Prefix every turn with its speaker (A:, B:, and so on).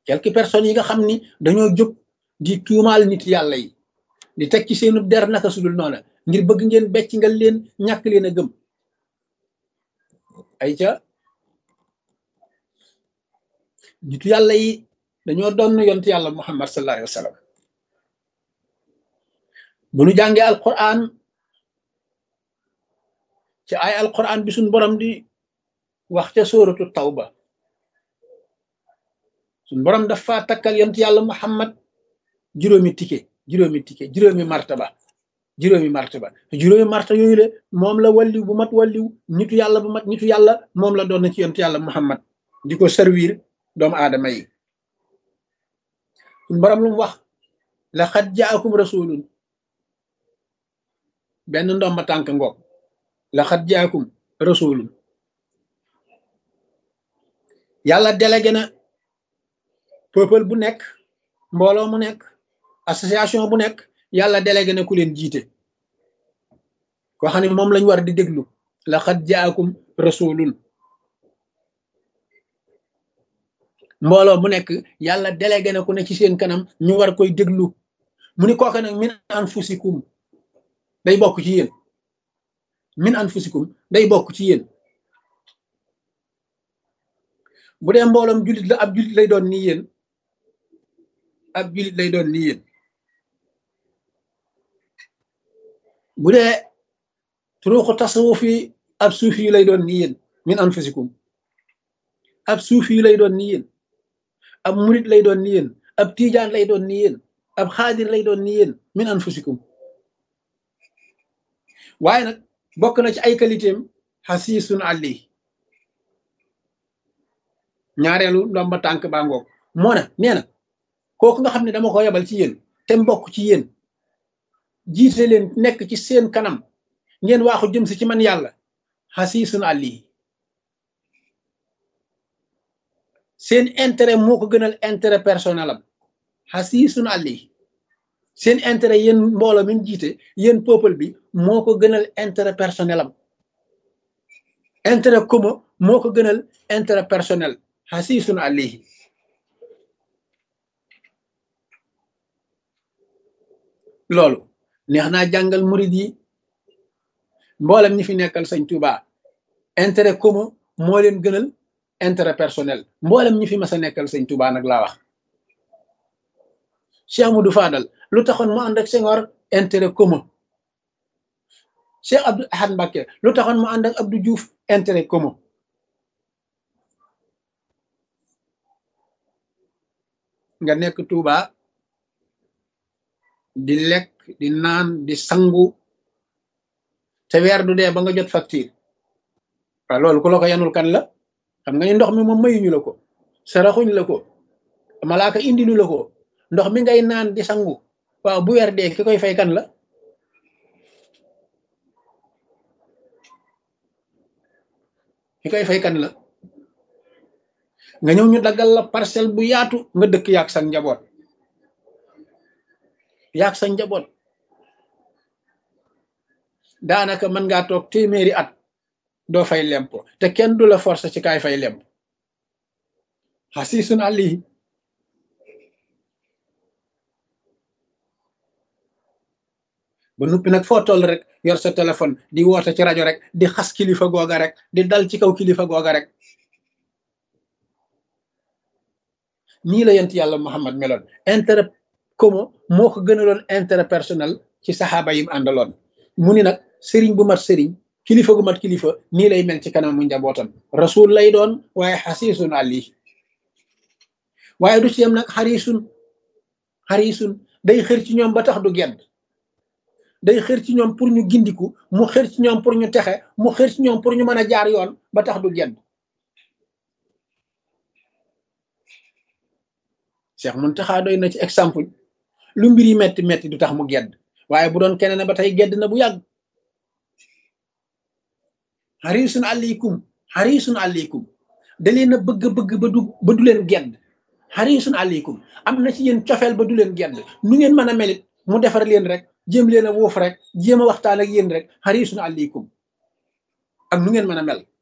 A: quelques personnes yi nga xam ni dañoo jóg di tuumaal nit yàlla yi di teg ci seenu der naka sudul noona ngir bëgg ngeen becc nga leen ñàkk leen a gëm ay ca nitu yàlla yi dañoo doon yontu yàlla muhammad sallallahu alayhi wa sallam bu nu jàngee alquran ci ay alquran bi suñ borom di wax ca sóoratu tawba suñ borom dafa takkal yontu yàlla muhammad juróomi tike juróomi tike juróomi martaba juróomi martaba juróomi martaba yooyu le moom la walliw bu mat walliw nitu yàlla bu mat nitu yàlla moom la doon na ci yontu yàlla muhammad di ko servir doomu aadama yi suñ borom lu mu wax laqad jaakum rasulun benn ndomba tànk ngoog laqad jaakum rasulun yàlla délégué na peuple bu nekk mbooloo mu nekk association bu nekk yàlla délégué na ku leen jiite koo xam ne moom lañ war di déglu laqad jaakum rasulun mbooloo mu nekk yàlla délégué na ku ne ci seen kanam ñu war koy déglu mu ni kooke nag min anfusikum day bokk ci yéen min anfusikum day bokk ci yéen bu dee mbooloom jullit la ab jullit lay doon ni yéen ab jullit lay doon ni yéen bu dee turuuxu tasawuf yi ab suufi yi lay doon ni yéen min anfusikum ab suufi yi lay doon ni yéen ab murit lay doon ni yéen ab tiijaan lay doon ni yéen ab xaadir lay doon ni yéen min anfusikum waaye nag bokk na ci ay qualitéem xasiisun àlli ñaareelu ndomba tànk baa ngoog moo na nee na kooku nga xam ne dama ko yebal ci yéen te mbokk ci yéen jiite leen nekk ci seen kanam ngeen waaxu jëm si ci man yàlla xasiisun àlli seen intérêt moo ko gënal intérêt personnel am xasiisun àlli seen intérêt yéen mbooloo mi jiite yéen peuple bi moo ko gënal intérêt personnel am intérêt commun moo ko gënal intérêt personnel xasiisun àllihi loolu neex naa jàngal murid yi mboolem ñi fi nekkal sëñ Tuuba intérêt commun moo leen gënal intérêt personnel mboolem ñi fi mas a nekkal sëñ Tuuba nag laa wax Cheikh Amadou Fadal lu taxoon mu ànd ak Senghor intérêt commun Cheikh Abdou Ahad Mbacké lu taxoon mu ànd ak Abdou Diouf intérêt commun nga nekk Touba di lekk di naan di sangu te weer du dee ba nga jot facture waaw loolu ku la ko yanul kan la xam nga ni ndox mi moom mayuñu la ko saraxuñ la ko malaaka indilu la ko ndox mi ngay naan di sangu waaw bu weer dee ki koy fay kan la ki koy fay kan la nga ñëw ñu daggal la parcelle bu yaatu nga dëkk yaag sa njaboot yaag sa njaboot daanaka mën ngaa toog téeméeri at doo fay lempo te kenn du la force ci kaay fay lemp xasiisun àllihi ba nuppi nag foo toll rek yor sa téléphone di woote ci rajo rek di xas kilifa googa rek di dal ci kaw kilifa googa rek nii la yent yàlla Muhammad meloon intérêt commun moo ko gënaloon intérêt personnel ci saxaaba yi mu àndaloon mu ni nag sëriñ bu mat sëriñ kilifa gu mat kilifa nii lay mel ci kanam mu njabootam rasul lay doon waaye xasiisun àlli waaye du ci yem nag xarisun xarisun day xër ci ñoom ba tax du gedd day xër ci ñoom pour ñu gindiku mu xër ci ñoom pour ñu texe mu xër ci ñoom pour ñu mën a jaar yoon ba tax du gedd Cheikh Muntaxa doy na ci exemple lu mbir yi metti metti du tax mu gedd waaye bu doon keneen ba tey gedd na bu yàgg xarisun aleykum xarisun aleykum da leen a bëgg-bëgg ba du ba du leen gedd xarisun aleykum am na ci yéen cofeel ba du leen gedd nu ngeen mën a melit mu defar leen rek jéem leen a wuuf rek jéem a waxtaan ak yéen rek xarisun aleykum ak nu ngeen mën a mel